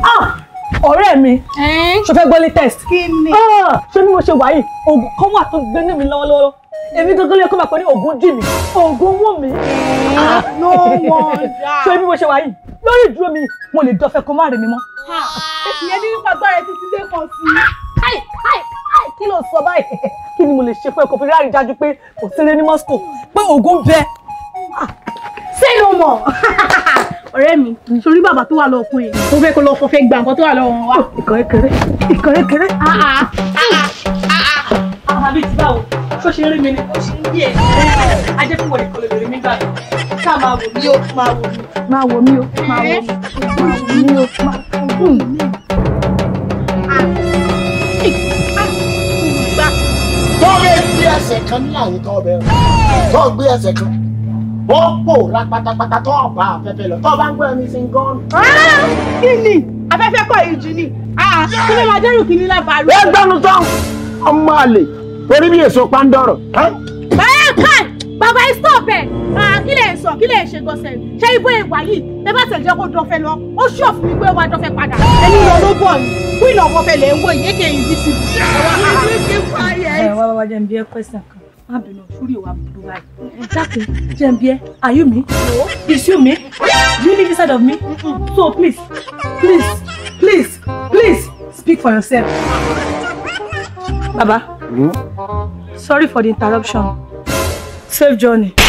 ọ̀rẹ́ mi ṣo fẹ́ gbọ́ latest. kí ni. ṣé bí mo ṣe wà yìí oògùn kan wà tó gbé ní mi lọ́wọ́lọ́wọ́ èmi gangan lè kó máa pẹ́ ní oògùn jì mí oògùn wù mí. no wonder. ṣé bí mo ṣe wà yìí lórí ìdúró mi mo lè dọ́fẹ́ kó má rẹ̀ mi mọ́. ìyẹn ní nípa agbára ẹ títí dé kan sí i. Ai, ai, ai, kí ló sọ báyìí kí ni mo lè ṣe fún ẹ kò fi rárí dájú pé kò sẹ́rẹ́ ní Moscow pé oògùn bẹ. say no more. ọ̀rẹ́ mi sórí bàbá tó wà lọ́ọ̀kún yìí tó fẹ́ kó lọ fọ́fẹ́ gba nǹkan tó wà lọ́wọ́ wọn wá. ìkọ̀rẹ́ kéré ìkọ̀rẹ́ kéré. àbí ti báwo ṣó ṣe rí mi ni ó ṣe ń bí ẹ ajẹ́ fún wọlé kọlẹ̀ lórí mi gbà yìí ká máa wò mí ó máa wò mí. máa wò mí ó máa wò mí máa wò mí ó máa wò mí. tó bẹ gbé ẹsẹ̀ kan ní àyè tó bẹ tó gbé ẹsẹ̀ kan ó pòórá pátápátá tó ọba afẹ́fẹ́ lọ tó bá ń gbọ́ ẹni sí gan. kí ni afẹ́fẹ́ kọ́ ìjì ni kí ló máa dẹ́rù kí ni lábàárù. ẹ gbẹnu tán ọmọ àlè orí bí èso pàǹdọ̀rọ̀. báyà káì bàbá ẹ stop ẹ kí lè sọ kí lè ṣe gọ̀ọ́sẹ̀ ṣé ibò ìwà yìí ẹ bá tẹ̀ jẹ́ kó dọ́fẹ́ lọ ó ṣọ́ fún mi pé ó wá dọ́fẹ́ padà ẹni lọ ló bọ̀ ni kí ìlọ ọ̀fẹ́ lè ń wò yé kè yín bí sí. ẹ wá wá wá jẹ́ ń bí ẹ question kan má bínú sórí ìwà burú báyìí dákun jẹ́ ń bí ẹ are you me is you me do you live inside of me so please please please please speak for yourself. baba sorry for the interruption safe journey.